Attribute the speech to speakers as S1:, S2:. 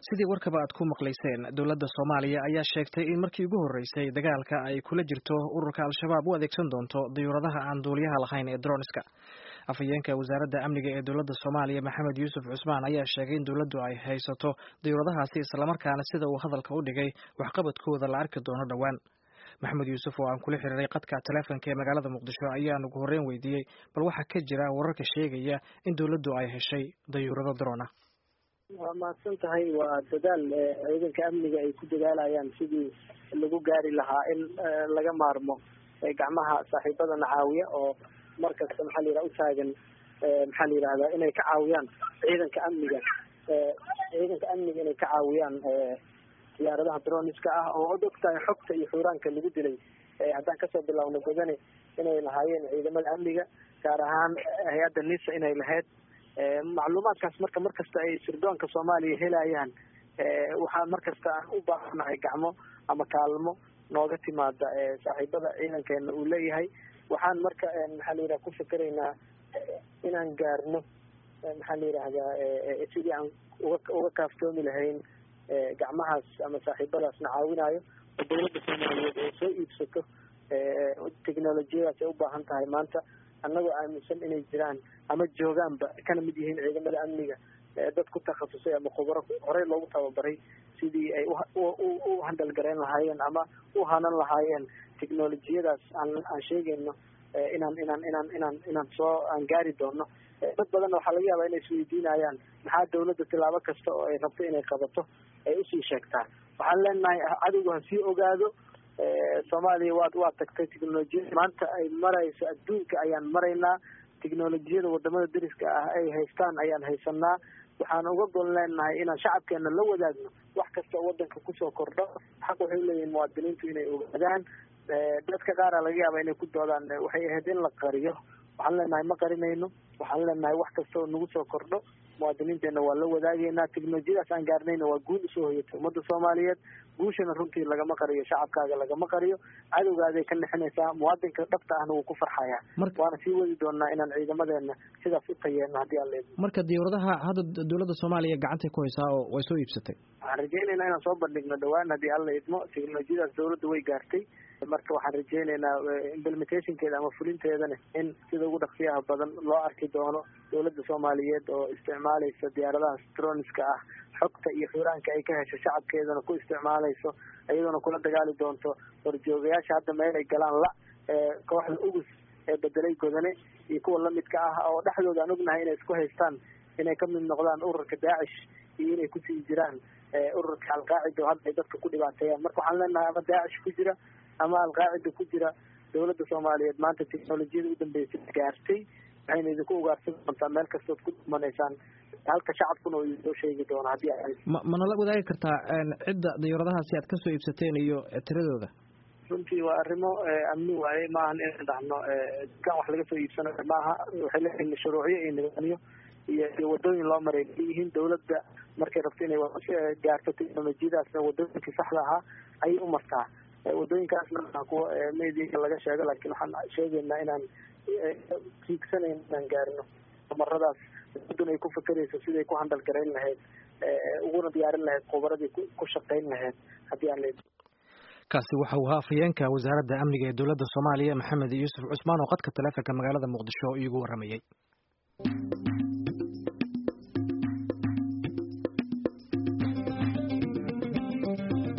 S1: sidii warkaba aad ku maqlayseen dowladda soomaaliya ayaa sheegtay in markii ugu horreysay dagaalka ay kula jirto ururka al-shabaab u adeegsan doonto dayuuradaha aan duuliyaha lahayn ee droniska afhayeenka wasaaradda amniga ee dowladda soomaaliya maxamed yuusuf cusmaan ayaa sheegay in dowladdu ay haysato dayuuradahaasi islamarkaana sida uu hadalka u dhigay waxqabadkooda la arki doono dhowaan maxamed yuusuf oo aan kula xiriiray qadka taleefonka ee magaalada muqdisho ayaan ugu horreyn weydiiyey bal waxaa ka jira wararka sheegaya in dowladdu ay heshay dayuurado drona
S2: waa mahadsan tahay waa dadaal ciidanka amniga ay ku dadaalayaan sidii lagu gaari lahaa in laga maarmo gacmaha saaxiibadana caawiya oo markasta maxaa la yidhaha utaagan maxaa la yidhahdaa inay ka caawiyaan ciidanka amniga ciidanka amniga inay ka caawiyaan diyaaradaha droniska ah oo od ogtahay xogta iyo xuuraanka lagu dilay haddaan kasoo bilaawno godane inay lahaayeen ciidamada amniga gaar ahaan hay-adda nisa inay lahayd macluumaadkaas marka markasta ay sirdoonka soomaaliya helayaan waxaa markasta aan u baahanahay gacmo ama kaalmo nooga timaada saaxiibada ciidankeena uu leeyahay waxaan marka maxaa la yidhaha ku fikeraynaa inaan gaarno maxaa la yidhaahdaa sidii aan uga uga kaaftoomi lahayn gacmahaas ama saaxiibadaasna caawinayo oo dowladda soomaaliyeed ay soo iibsato technolojiyadaas ay u baahan tahay maanta annagoo aaminsan inay jiraan ama joogaanba kana mid yihiin ciidamada amniga dad ku takhasusay ama khubaro horey loogu tababaray sidii ay u handalgareyn lahaayeen ama u hanan lahaayeen technolojiyadaas aan aan sheegayno inaan inaan inaan inaan inaan soo aan gaari doono dad badanna waxaa laga yaabaa inay isweydiinayaan maxaa dawladda tilaabo kasta oo ay rabto inay qabato ay usii sheegtaa waxaan leenahay cadowga ha sii ogaado soomaaliya waad waa tagtay technolojiyada maanta ay marayso adduunka ayaan maraynaa technolojiyada wadamada dariska ah ay haystaan ayaan haysanaa waxaan uga gol leenahay inaan shacabkeena la wadaagno wax kasta oo wadanka kusoo kordho xaq waxay leeyihin muwaadiniintu inay ogaadaan dadka qaara laga yaaba inay ku doodaan waxay ahayd in la qariyo waxaan leenahay ma qarinayno waxaan leenahay wax kasta oo nagu soo kordho muwaadiniinteena waa la wadaagaynaa technolojiyadaas aan gaarnayna waa guul usoo hoyatay ummadda soomaaliyeed guushana runtii lagama qariyo shacabkaaga lagama qariyo cadowgaaday ka nexinaysaa muwaadinka dhabta ahna wuu ku farxayaa waana sii wadi doonaa inaan ciidamadeena sidaas u tayeeno haddii aan leedno
S1: marka diyuuradaha hadda dowladda soomaaliya gacantay ku haysaa oo way soo iibsatay
S2: waxaan rajeynaynaa inaan soo bandhigno dhawaan haddii alla idmo technolojiyadaas dowladda way gaartay marka waxaan rajeynaynaa implementationkeeda ama fulinteedana in sida ugu dhaqsiyaha badan loo arki doono dowladda soomaaliyeed oo isticmaalaysa diyaaradaha stroniska ah xogta iyo xuraanka ay ka hesho shacabkeedana ku isticmaalayso iyadoona kula dagaali doonto horjoogayaasha hadda meel ay galaan la kooxda ugus ee bedelay godane iyo kuwa lamidka ah oo dhexdooda aan ognahay inay isku haystaan inay ka mid noqdaan ururka daacish iyo inay kusii jiraan ururka alqaacida oo hadda ay dadka ku dhibaateeyaan marka waxaan leenahay ama daacish ku jira ama alqaacida ku jira dowladda soomaaliyeed maanta technolojiyada u dambeysay gaartay waxayna idinku ugaarsan doontaa meel kastood ku dhumanaysaan halka shacabkuna uu soo sheegi doono haddii
S1: ma manala wadaagi kartaa cidda dayuuradahaasi aad kasoo iibsateen iyo tiradooda
S2: runtii waa arrimo amni waaye maahan inaan dhahno dukaan wax laga soo iibsanayo maaha waxay leeyihiin shuruucyo iyo nidaamyo iyo iyo wadooyin loo maray leeyihiin dowladda markay rabto inay gaarto technolojiyadaasna wadooyinkii saxda ahaa ayay u martaa wadooyinkaasna maa kuwa mediaka laga sheego laakiin waxaan sheegaynaa inaan tiigsanayn inaan gaarino maradaas dowladduna ay ku fakerayso siday ku handal garayn lahayd uguna diyaarin lahayd khubaradii ku shaqayn lahayd haddii aan leedi
S1: kaasi waxa uu ahaa afhayeenka wasaaradda amniga ee dowladda soomaaliya maxamed yuusuf cusmaan oo qadka taleefonka magaalada muqdisho iigu warramayey